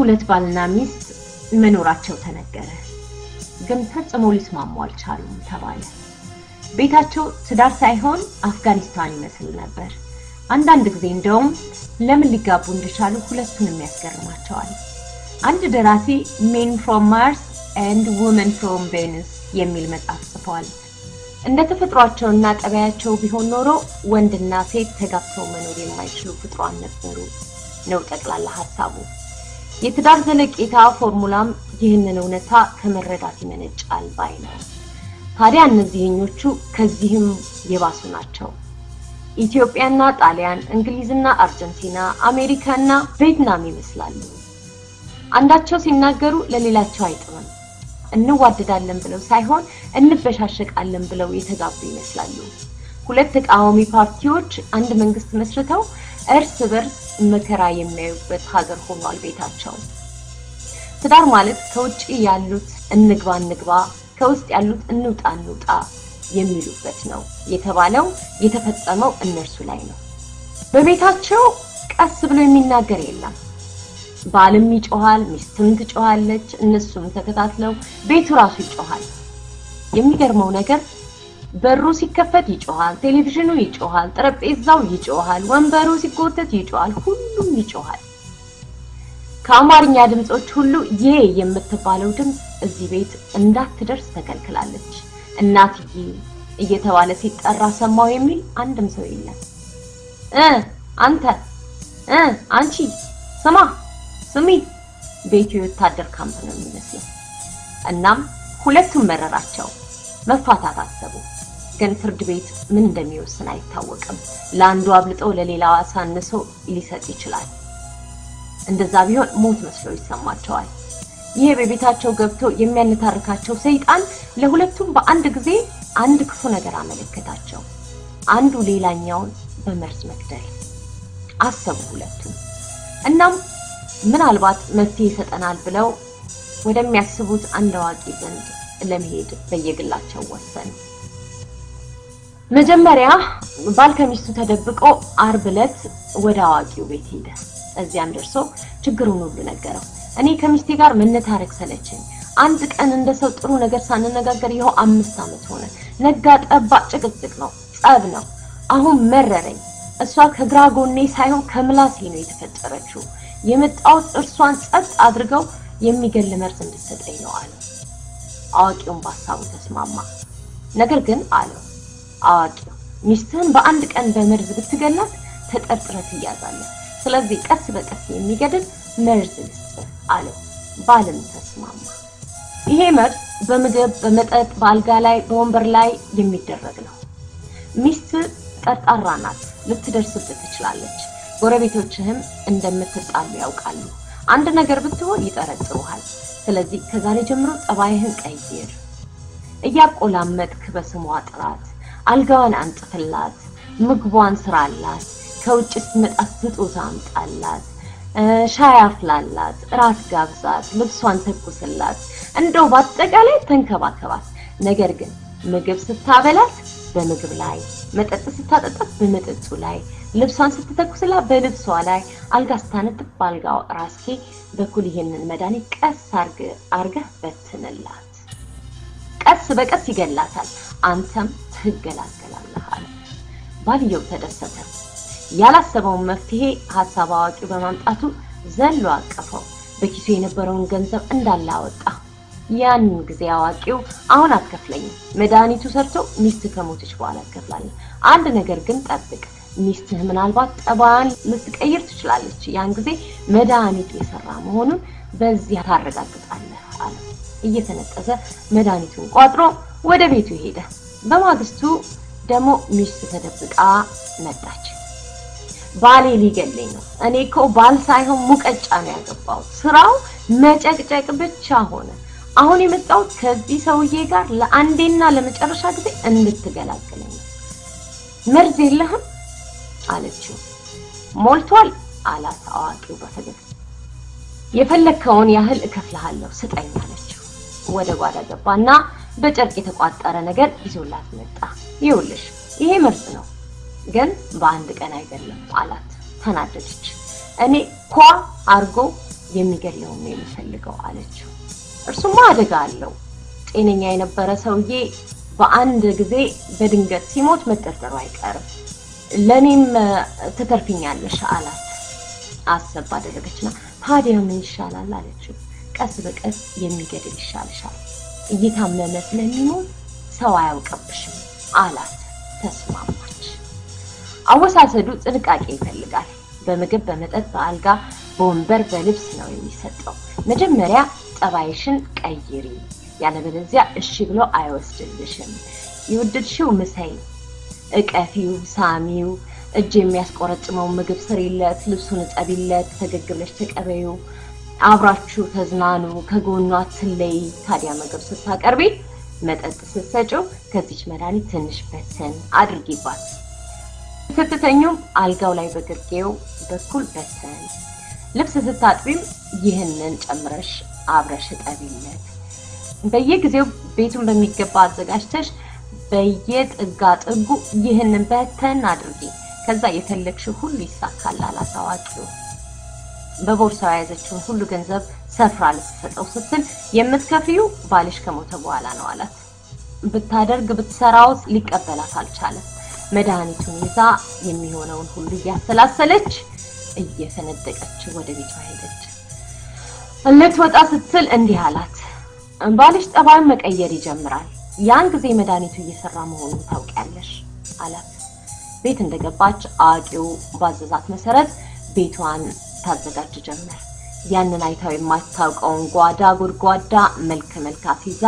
ሁለት ባልና ሚስት መኖራቸው ተነገረ። ግን ፈጽሞ ሊስማሙ አልቻሉም ተባለ። ቤታቸው ትዳር ሳይሆን አፍጋኒስታን ይመስል ነበር። አንዳንድ ጊዜ እንደውም ለምን ሊጋቡ እንደቻሉ ሁለቱንም ያስገርማቸዋል። አንድ ደራሲ ሜን ፍሮም ማርስ ኤንድ ውመን ፍሮም ቬኑስ የሚል መጽሐፍ ጽፏል። እንደ ተፈጥሯቸውና ጠባያቸው ቢሆን ኖሮ ወንድና ሴት ተጋብተው መኖር የማይችሉ ፍጥሯን ነበሩ ነው ጠቅላላ ሀሳቡ። የትዳር ዘለቄታ ፎርሙላም ይህንን እውነታ ከመረዳት ይመነጫል ባይ ነው። ታዲያ እነዚህኞቹ ከዚህም የባሱ ናቸው። ኢትዮጵያና ጣሊያን፣ እንግሊዝና አርጀንቲና፣ አሜሪካና ቪየትናም ይመስላሉ። አንዳቸው ሲናገሩ ለሌላቸው አይጥምም። እንዋደዳለን ብለው ሳይሆን እንበሻሸቃለን ብለው የተጋቡ ይመስላሉ። ሁለት ተቃዋሚ ፓርቲዎች አንድ መንግስት መስርተው እርስ በርስ መከራ የሚያዩበት ሀገር ሆኗል ቤታቸው። ትዳር ማለት ከውጭ ያሉት እንግባ እንግባ፣ ከውስጥ ያሉት እንውጣ እንውጣ የሚሉበት ነው የተባለው የተፈጸመው እነርሱ ላይ ነው። በቤታቸው ቀስ ብሎ የሚናገር የለም። ባልም ይጮሃል፣ ሚስትም ትጮሃለች፣ እነሱም ተከታትለው ቤቱ ራሱ ይጮሃል። የሚገርመው ነገር በሩ ሲከፈት ይጮሃል፣ ቴሌቪዥኑ ይጮሃል፣ ጠረጴዛው ይጮሃል፣ ወንበሩ ሲጎተት ይጮሃል፣ ሁሉም ይጮሃል። ከአማርኛ ድምጾች ሁሉ ዬ የምትባለው ድምፅ እዚህ ቤት እንዳትደርስ ተከልክላለች። እናትዬ እየተባለ ሲጠራ ሰማው የሚል አንድም ሰው የለም። እ አንተ እ አንቺ ስማ ስሚ ቤቱ የወታደር ካምፕ ነው የሚመስለው። እናም ሁለቱም መረራቸው፣ መፋታት አሰቡ። ግን ፍርድ ቤት ምን እንደሚወስን አይታወቅም። ለአንዱ አብልጦ ለሌላው አሳንሶ ሊሰጥ ይችላል። እንደዛ ቢሆን ሞት መስሎ ይሰማቸዋል። ይሄ በቤታቸው ገብቶ የሚያነታርካቸው ሰይጣን ለሁለቱም በአንድ ጊዜ አንድ ክፉ ነገር አመለከታቸው። አንዱ ሌላኛውን በመርዝ መግደል አሰቡ ሁለቱም። እናም ምናልባት መፍትሄ ይሰጠናል ብለው ወደሚያስቡት አንድ አዋቂ ዘንድ ለመሄድ በየግላቸው ወሰኑ። መጀመሪያ ባል ከሚስቱ ተደብቆ አርብ ዕለት ወደ አዋቂው ቤት ሄደ። እዚያም ደርሶ ችግሩን ሁሉ ነገረው። እኔ ከሚስቴ ጋር መነታረክ ሰለቸኝ። አንድ ቀን እንደ ሰው ጥሩ ነገር ሳንነጋገር ይኸው አምስት ዓመት ሆነ። ነጋ ጠባ ጭቅጭቅ ነው፣ ጸብ ነው። አሁን መረረኝ። እሷ ከግራ ጎኔ ሳይሆን ከምላሴ ነው የተፈጠረችው። የመጣሁት እርሷን ጸጥ አድርገው የሚገል መርዝ እንድትሰጠኝ ነው አለው። አዋቂውን በሀሳቡ ተስማማ። ነገር ግን አለው አዋቂው ሚስትህን በአንድ ቀን በመርዝ ብትገላት ተጠርጥረህ ትያዛለህ። ስለዚህ ቀስ በቀስ የሚገድል መርዝ ልስጥህ አለው። ባልም ተስማማ። ይሄ መርዝ በምግብ፣ በመጠጥ፣ በአልጋ ላይ፣ በወንበር ላይ የሚደረግ ነው። ሚስት ጠርጣራ ናት፣ ልትደርስብህ ትችላለች። ጎረቤቶችህም እንደምትጣሉ ያውቃሉ። አንድ ነገር ብትሆን ይጠረጥሩሃል። ስለዚህ ከዛሬ ጀምሮ ጠባይህን ቀይር። እያቆላመጥክ በስሟ ጥራት፣ አልጋዋን አንጥፍላት፣ ምግቧን ስራላት፣ ከውጭ ስትመጣ ስጦታ አምጣላት፣ ሻይ አፍላላት፣ እራት ጋብዛት፣ ልብሷን ተኩስላት፣ እንደው በአጠቃላይ ተንከባከባት። ነገር ግን ምግብ ስታበላት በምግብ ላይ፣ መጠጥ ስታጠጣት በመጠጡ ላይ፣ ልብሷን ስትተኩስላት በልብሷ ላይ፣ አልጋ ስታነጥፍ በአልጋው ራስጌ በኩል ይሄንን መድኃኒት ቀስ አርገህ በትንላት። ቀስ በቀስ ይገላታል፣ አንተም ትገላገላለህ አለ። ባልየው ተደሰተ። ያላሰበውን መፍትሄ ሀሳብ አዋቂው በማምጣቱ ዘሎ አቀፈው። በኪሱ የነበረውን ገንዘብ እንዳለ አወጣ። ያንን ጊዜ አዋቂው አሁን አትከፍለኝም፣ መድኃኒቱ ሰርቶ ሚስት ከሞተች በኋላ ትከፍላለህ። አንድ ነገር ግን ጠብቅ፣ ሚስትህ ምናልባት ጠባያን ልትቀይር ትችላለች። ያን ጊዜ መድኃኒቱ የሰራ መሆኑን በዚህ ታረጋግጣለህ አለ። እየተነጠሰ መድኃኒቱን ቋጥሮ ወደ ቤቱ ሄደ። በማግስቱ ደግሞ ሚስት ተደብቃ መጣች። ባሌ ሊገለኝ ነው። እኔ እኮ ባል ሳይሆን ሙቀጫ ነው ያገባሁት። ስራው መጨቅጨቅ ብቻ ሆነ። አሁን የመጣሁት ከዚህ ሰውዬ ጋር ለአንዴና ለመጨረሻ ጊዜ እንድትገላግለኝ ነው። መርዝ የለህም አለችው። ሞልቷል አላት አዋቂው በፈገግታ። የፈለግከውን ያህል እከፍልሃለሁ ስጠኝ አለችው። ወደ ጓዳ ገባና በጨርቅ የተቋጠረ ነገር ይዞላት መጣ። ይኸውልሽ ይሄ መርዝ ነው ግን በአንድ ቀን አይደለም አላት። ተናደደች። እኔ ኳ አርጎ የሚገድለውን ነው የምፈልገው አለችው። እርሱማ አደጋ አለው። ጤነኛ የነበረ ሰውዬ በአንድ ጊዜ በድንገት ሲሞት መጠርጠሩ አይቀርም። ለእኔም ትተርፊኛለሽ አላት። አሰብ አደረገችና ታዲያ ምን ይሻላል አለችው። ቀስ በቀስ የሚገድል ይሻልሻል፣ እየታመመ ስለሚሞት ሰው አያውቅብሽም አላት። ተስማማች። አወሳሰዱ ጥንቃቄ ይፈልጋል። በምግብ፣ በመጠጥ፣ በአልጋ፣ በወንበር፣ በልብስ ነው የሚሰጠው። መጀመሪያ ጠባይሽን ቀይሪ፣ ያለበለዚያ እሺ ብሎ አይወስድልሽም። የወደድሽው ምሰይ፣ እቀፊው፣ ሳሚው፣ እጅ የሚያስቆረጥመው ምግብ ስሪለት፣ ልብሱን እጠቢለት፣ ፈገግ ብለሽ ተቀበዩ፣ አብራችሁ ተዝናኑ፣ ከጎኗ ትለይ። ታዲያ ምግብ ስታቀርቢ መጠጥ ስትሰጪው ከዚች መድኃኒት ትንሽ በተን አድርጊባት። ስትተኙም አልጋው ላይ በግርጌው በኩል በተን። ልብስ ስታጥቢም ይህንን ጨምረሽ አብረሽ እጠቢለት። በየጊዜው ቤቱን በሚገባ አዘጋጅተሽ በየጥጋ ጥጉ ይህንን በተን አድርጊ። ከዛ የፈለግሽው ሁሉ ይሳካል አላት አዋቂው። በቦርሳው የያዘችውን ሁሉ ገንዘብ ሰፍራ ልትሰጠው ስትል የምትከፍዩ ባልሽ ከሞተ በኋላ ነው አላት። ብታደርግ ብትሰራው ሊቀበላት አልቻለም። መድኃኒቱን ይዛ የሚሆነውን ሁሉ እያሰላሰለች እየፈነደቀች ወደ ቤቷ ሄደች። ልትወጣ ስትል እንዲህ አላት፣ ባልሽ ጠባዩን መቀየር ይጀምራል። ያን ጊዜ መድኃኒቱ እየሰራ መሆኑን ታውቂያለሽ አላት። ቤት እንደገባች አዋቂው ባዘዛት መሰረት ቤቷን ታዘጋጅ ጀመር። ያንን አይታው የማታውቀውን ጓዳ ጎድጓዳ መልክ መልክ አስይዛ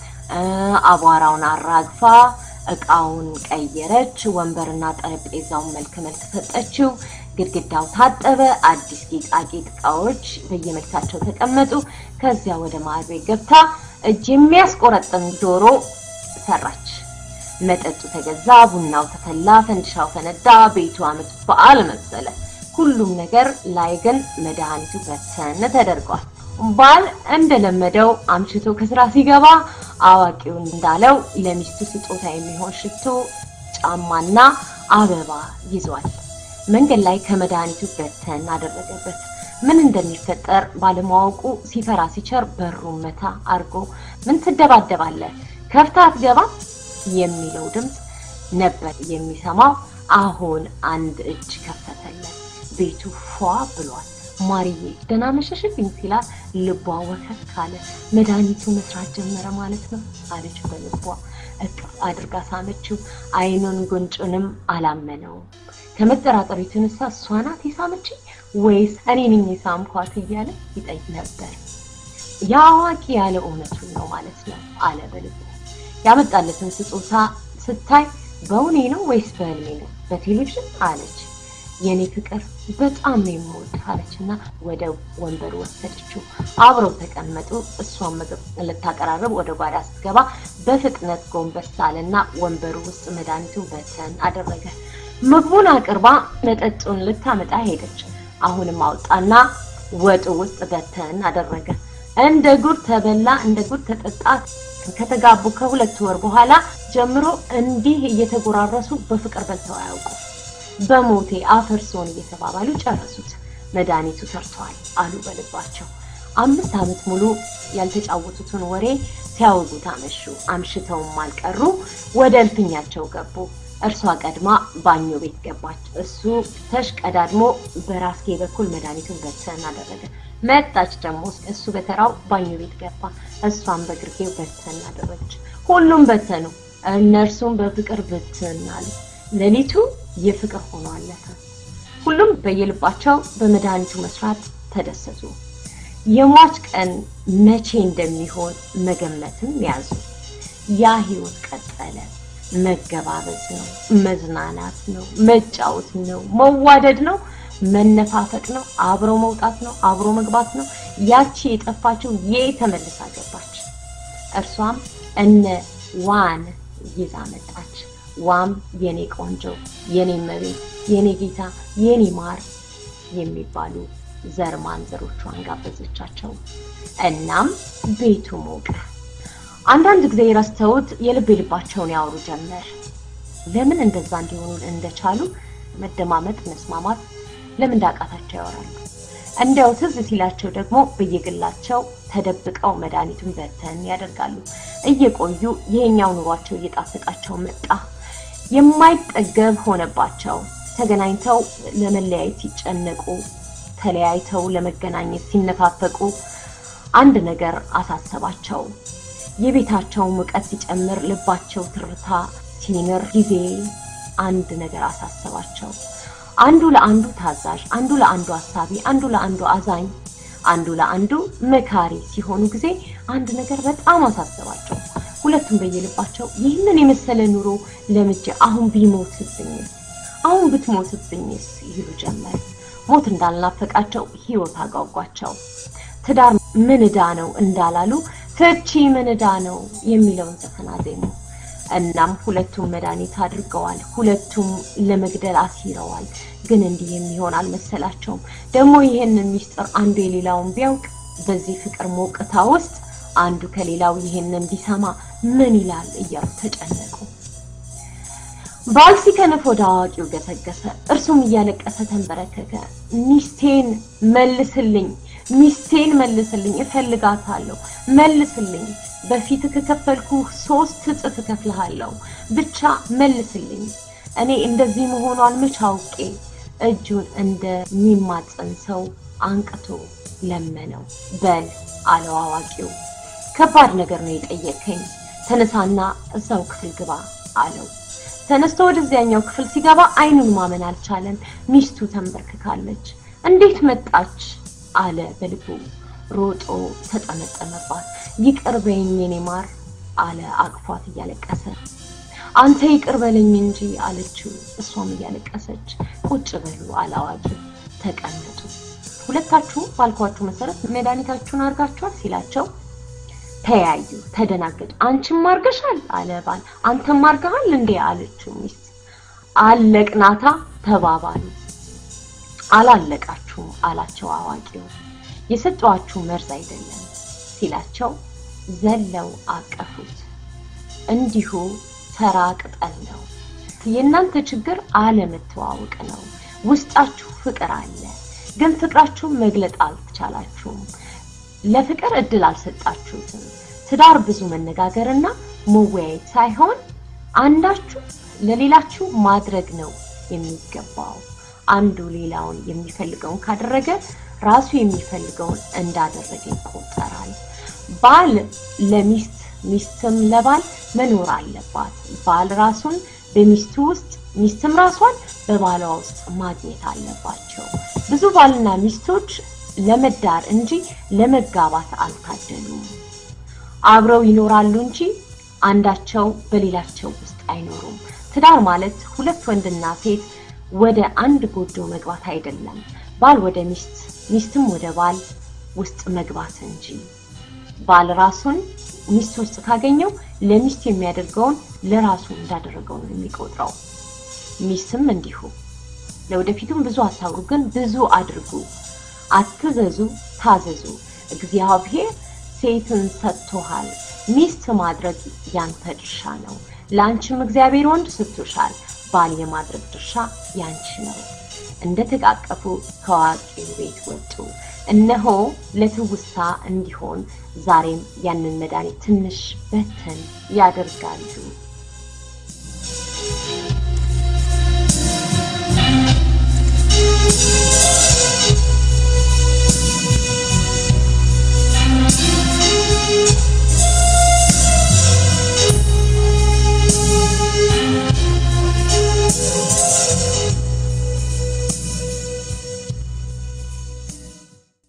አቧራውን አራግፋ እቃውን ቀየረች። ወንበርና ጠረጴዛውን መልክ መልክ ሰጠችው። ግድግዳው ታጠበ። አዲስ ጌጣጌጥ እቃዎች በየመልካቸው ተቀመጡ። ከዚያ ወደ ማዕድ ቤት ገብታ እጅ የሚያስቆረጥም ዶሮ ሰራች። መጠጡ ተገዛ፣ ቡናው ተፈላ፣ ፈንድሻው ፈነዳ። ቤቱ ዓመት በዓል መሰለ። ሁሉም ነገር ላይ ግን መድኃኒቱ በተን ተደርጓል። ባል እንደለመደው አምሽቶ ከስራ ሲገባ አዋቂው እንዳለው ለሚስቱ ስጦታ የሚሆን ሽቶ፣ ጫማና አበባ ይዟል። መንገድ ላይ ከመድኃኒቱ በተን አደረገበት። ምን እንደሚፈጠር ባለማወቁ ሲፈራ ሲቸር በሩን መታ አርጎ ምን ትደባደባለህ ከፍታ አትገባም የሚለው ድምፅ ነበር የሚሰማው። አሁን አንድ እጅ ከፈተለት። ቤቱ ፏ ብሏል። ማርዬ ደህና መሸሽልኝ ሲላት ልቧ ወከክ ካለ። መድኃኒቱ መስራት ጀመረ ማለት ነው አለች በልቧ። እቅፍ አድርጋ ሳመችው። አይኑን ጉንጩንም አላመነውም። ከመጠራጠሩ የተነሳ እሷ ናት የሳመችኝ ወይስ እኔ ነኝ የሳምኳት እያለ ይጠይቅ ነበር። የአዋቂ ያለ እውነቱን ነው ማለት ነው አለ በልቡ። ያመጣለትን ስጦታ ስታይ በእውኔ ነው ወይስ በህልሜ ነው? በቴሌቪዥን አለች። የኔ ፍቅር በጣም ነው የምወድህ አለችና ወደ ወንበሩ ወሰደችው። አብረው ተቀመጡ። እሷን ምግብ ልታቀራርብ ወደ ጓዳ ስትገባ በፍጥነት ጎንበስ አለና ወንበሩ ውስጥ መድኃኒቱን በተን አደረገ። ምግቡን አቅርባ መጠጡን ልታመጣ ሄደች። አሁንም አውጣና ወጡ ውስጥ በተን አደረገ። እንደ ጉድ ተበላ፣ እንደ ጉድ ተጠጣ። ከተጋቡ ከሁለት ወር በኋላ ጀምሮ እንዲህ እየተጎራረሱ በፍቅር በልተው አያውቁ። በሞቴ አፈርሶን እየተባባሉ ጨረሱት። መድኃኒቱ ሰርተዋል አሉ በልባቸው። አምስት ዓመት ሙሉ ያልተጫወቱትን ወሬ ሲያወጉት አመሹ። አምሽተውም አልቀሩ። ወደ እልፍኛቸው ገቡ። እርሷ ቀድማ ባኞ ቤት ገባች። እሱ ተሽቀዳድሞ በራስጌ በኩል መድኃኒቱን በተን አደረገ። መጣች ደግሞ እሱ በተራው ባኞ ቤት ገባ። እሷም በግርጌው በተን አደረገች። ሁሉም በተኑ። እነርሱም በፍቅር ብትን አሉ። ሌሊቱ የፍቅር ሆኖ አለፈ። ሁሉም በየልባቸው በመድኃኒቱ መስራት ተደሰቱ። የሟች ቀን መቼ እንደሚሆን መገመትም ያዙ። ያ ህይወት ቀጠለ። መገባበዝ ነው፣ መዝናናት ነው፣ መጫወት ነው፣ መዋደድ ነው፣ መነፋፈቅ ነው፣ አብሮ መውጣት ነው፣ አብሮ መግባት ነው። ያቺ የጠፋችው የ ተመልሳ ገባች። እርሷም እነ ዋን ይዛ መጣች። ዋም የኔ ቆንጆ፣ የኔ መቤት፣ የኔ ጌታ፣ የኔ ማር የሚባሉ ዘር ማንዘሮቿን ጋበዘቻቸው። እናም ቤቱ ሞቀ። አንዳንድ ጊዜ ረስተውት የልብ የልባቸውን ያወሩ ጀመር። ለምን እንደዛ እንዲሆኑ እንደቻሉ መደማመጥ፣ መስማማት ለምን እንዳቃታቸው ያወራሉ። እንደው ትዝ ሲላቸው ደግሞ በየግላቸው ተደብቀው መድኃኒቱን በተን ያደርጋሉ። እየቆዩ ይሄኛው ኑሯቸው እየጣፈጣቸው መጣ። የማይጠገብ ሆነባቸው። ተገናኝተው ለመለያየት ሲጨነቁ፣ ተለያይተው ለመገናኘት ሲነፋፈቁ አንድ ነገር አሳሰባቸው። የቤታቸው ሙቀት ሲጨምር፣ ልባቸው ትርታ ሲንር ጊዜ አንድ ነገር አሳሰባቸው። አንዱ ለአንዱ ታዛዥ፣ አንዱ ለአንዱ አሳቢ፣ አንዱ ለአንዱ አዛኝ፣ አንዱ ለአንዱ መካሪ ሲሆኑ ጊዜ አንድ ነገር በጣም አሳሰባቸው። ሁለቱም በየልባቸው ይህንን የመሰለ ኑሮ ለምጄ አሁን ቢሞትብኝስ፣ አሁን ብትሞትብኝስ ይሉ ጀመር። ሞት እንዳልናፈቃቸው ሕይወት አጓጓቸው። ትዳር ምን ዕዳ ነው እንዳላሉ ፍቺ ምን ዕዳ ነው የሚለውን ዘፈን አዜሙ። እናም ሁለቱም መድኃኒት አድርገዋል። ሁለቱም ለመግደል አሲረዋል። ግን እንዲህ የሚሆን አልመሰላቸውም። ደግሞ ይህንን ሚስጥር አንዱ የሌላውን ቢያውቅ በዚህ ፍቅር ሞቅታ ውስጥ አንዱ ከሌላው ይህንን ቢሰማ ምን ይላል እያሉ ተጨነቁ። ባል ሲከነፍ ወደ አዋቂው ገሰገሰ። እርሱም እያለቀሰ ተንበረከከ። ሚስቴን መልስልኝ፣ ሚስቴን መልስልኝ፣ እፈልጋታለሁ፣ መልስልኝ በፊት ከከፈልኩ ሶስት እጥፍ እከፍልሃለሁ። ብቻ መልስልኝ። እኔ እንደዚህ መሆኗን መች አውቄ። እጁን እንደሚማጸን ሰው አንቅቶ ለመነው። በል አለው አዋቂው፣ ከባድ ነገር ነው የጠየከኝ። ተነሳና እዛው ክፍል ግባ አለው። ተነስቶ ወደዚያኛው ክፍል ሲገባ አይኑን ማመን አልቻለም። ሚስቱ ተንበርክካለች። እንዴት መጣች አለ በልቡ። ሮጦ ተጠመጠመባት። ይቅር በይኝ የኔ ማር አለ አቅፏት እያለቀሰ። አንተ ይቅር በለኝ እንጂ አለችው እሷም እያለቀሰች። ቁጭ በሉ አለ አዋቂው። ተቀመጡ። ሁለታችሁ ባልኳችሁ መሰረት መድኃኒታችሁን አድርጋችኋል ሲላቸው ተያዩ፣ ተደናገጡ። አንቺም አርገሻል አለ ባል። አንተም አርገሃል እንዴ አለችው ሚስት። አለቅናታ ተባባሉ። አላለቃችሁም አላቸው አዋቂው። የሰጠዋችሁ መርዝ አይደለም ሲላቸው ዘለው አቀፉት። እንዲሁ ተራ ቅጠል ነው። የእናንተ ችግር አለመተዋወቅ ነው። ውስጣችሁ ፍቅር አለ፣ ግን ፍቅራችሁን መግለጥ አልቻላችሁም። ለፍቅር እድል አልሰጣችሁትም። ትዳር ብዙ መነጋገርና መወያየት ሳይሆን አንዳችሁ ለሌላችሁ ማድረግ ነው የሚገባው። አንዱ ሌላውን የሚፈልገውን ካደረገ ራሱ የሚፈልገውን እንዳደረገ ይቆጠራል። ባል ለሚስት ሚስትም ለባል መኖር አለባት። ባል ራሱን በሚስቱ ውስጥ ሚስትም ራሷን በባሏ ውስጥ ማግኘት አለባቸው። ብዙ ባልና ሚስቶች ለመዳር እንጂ ለመጋባት አልታደሉም። አብረው ይኖራሉ እንጂ አንዳቸው በሌላቸው ውስጥ አይኖሩም። ትዳር ማለት ሁለት ወንድና ሴት ወደ አንድ ጎጆ መግባት አይደለም። ባል ወደ ሚስት፣ ሚስትም ወደ ባል ውስጥ መግባት እንጂ። ባል ራሱን ሚስት ውስጥ ካገኘው ለሚስት የሚያደርገውን ለራሱ እንዳደረገው ነው የሚቆጥረው። ሚስትም እንዲሁ። ለወደፊቱም ብዙ አታውሩ፣ ግን ብዙ አድርጉ። አትዘዙ፣ ታዘዙ። እግዚአብሔር ሴትን ሰጥቶሃል። ሚስት ማድረግ ያንተ ድርሻ ነው። ለአንቺም እግዚአብሔር ወንድ ሰጥቶሻል። ባል የማድረግ ድርሻ ያንቺ ነው። እንደተቃቀፉ ከአዋቂው ቤት ወጡ። እነሆ ለትውስታ እንዲሆን ዛሬም ያንን መድኃኒት ትንሽ በተን ያደርጋሉ።